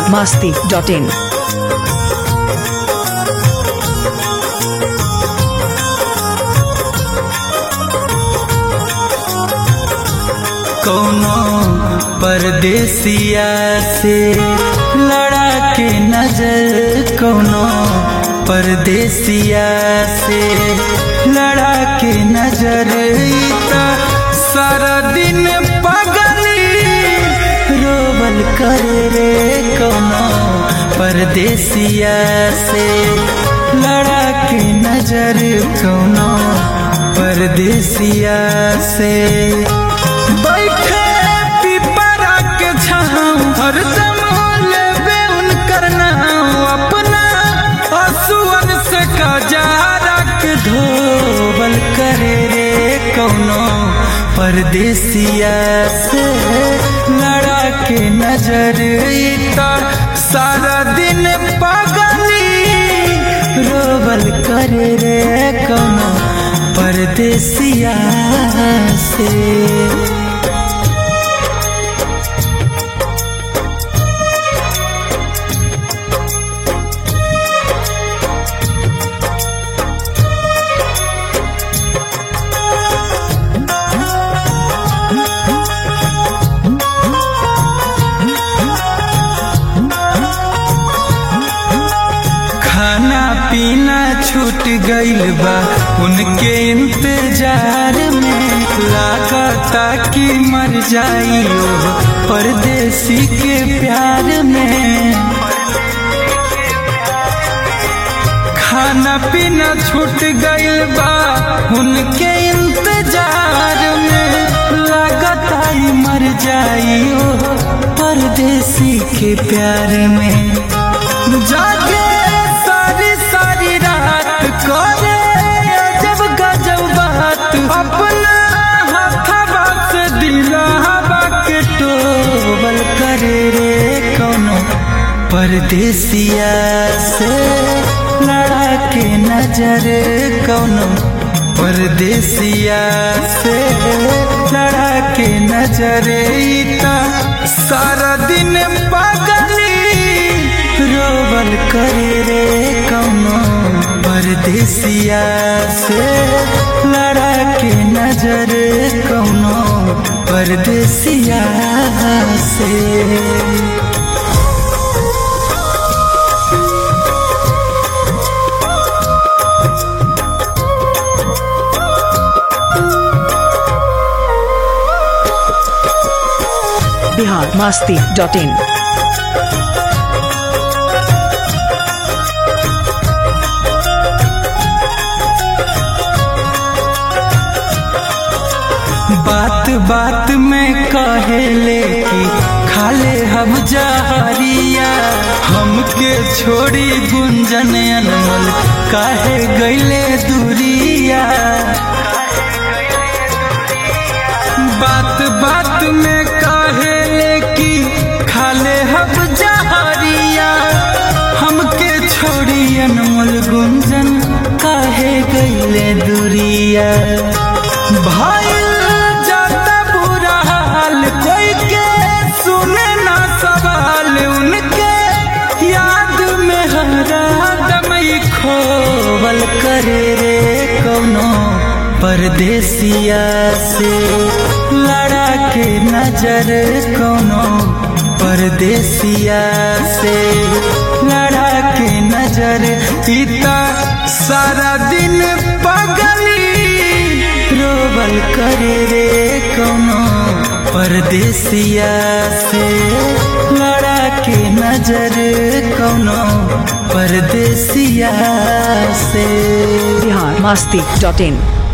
masti.in. कौनो परदेसिया से लड़ा के नजर कौनो परदेसिया से लड़ा के नजर ई त सारा दिन पगली रोबल करे रे कौनो परदेसिया से लड़ा के नजर कौनो परदेसिया से बैठे पिपरा के छाँव हरदम लेबे उनकर नाम अपना असुअन से कजारा के धोबल करे रे कौनो परदेसिया से लड़ा के नजर ई त सारा दिन पगली रोबल करे रे कौनो परदेसिया से खाना पीना छूट गइल बा उनके इंतजार में लागता कि मर जाइयो परदेसी के प्यार में खाना पीना छूट गइल बा उनके इंतजार में लागता ही मर जाइयो परदेसी के प्यार में जागे सारी सारी रात करे अजब गजब बात अपना हथवा से दिलावा के टोबल करे रे कौनो परदेसिया से लड़ा के नजर कौनो परदेसिया से लड़ा के नजर ई त सारा दिन पगली रोबल करे रे कौनो परदेसिया से लड़ा के नजर कौनो परदेसिया से Bihar masti.in. बात बात में कहेले कि खाले हम जहरिया हमके छोड़ी गुंजन अनमल काहे गईले दूरिया बात बात में कहेले कि खाले हम जहरिया हमके छोड़ी अनमोल गुंजन काहे गईले दूरिया भाई जाता बुरा हाल कोई के सुने ना सवाल उनके याद में हरा दम ही खोवल करे रे कौनो परदेसिया से लड़ा के नजर कौनो परदेसिया से लड़ा के नजर पिता सारा दिन पगली रोबल करे रे कौनो परदेसिया से लड़ा के नजर कौनो परदेसिया से Bihar masti.in.